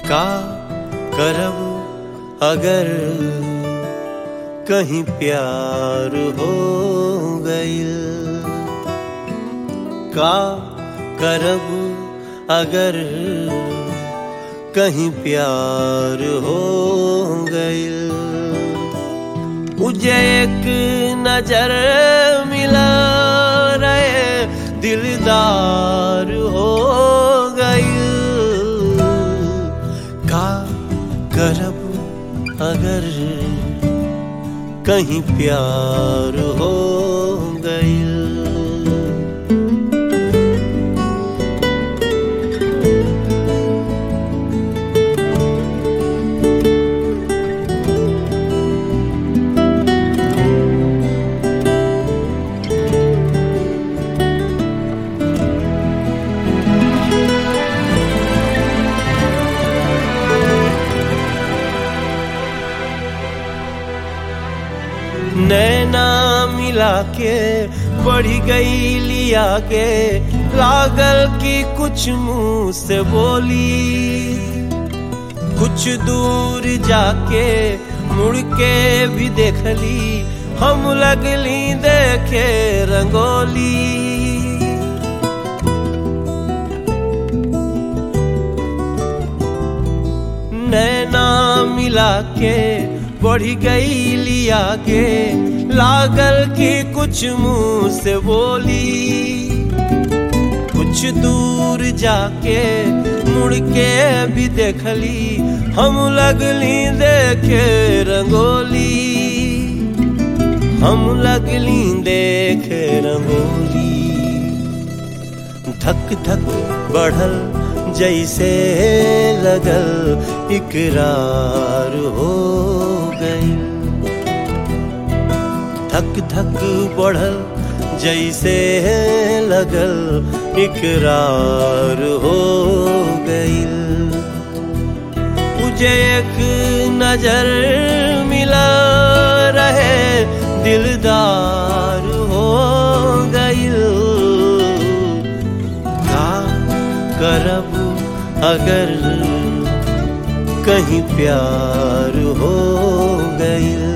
का करब अगर कहीं प्यार हो गइल का करब अगर कहीं प्यार हो गइल मुझे एक नजर मिला रहे दिलदार हो गइल का करब अगर कहीं प्यार हो गइल नैना मिला के बढ़ी गई लिया के लागल की कुछ मुंह से बोली कुछ दूर जाके मुड़ के भी देख ली हम लगली देखे रंगोली नैना मिला के बढ़ी गई लिया के लागल की कुछ मुंह से बोली कुछ दूर जाके मुड़ के भी देखली हम लगली देखे रंगोली हम लगली देखे रंगोली धक धक बढ़ल जैसे लगल इकरार हो गई धक धक बढ़ल जैसे लगल इकरार हो गई मुझे एक नजर मिला रहे दिलदार हो गई का करब अगर कहीं प्यार हो गई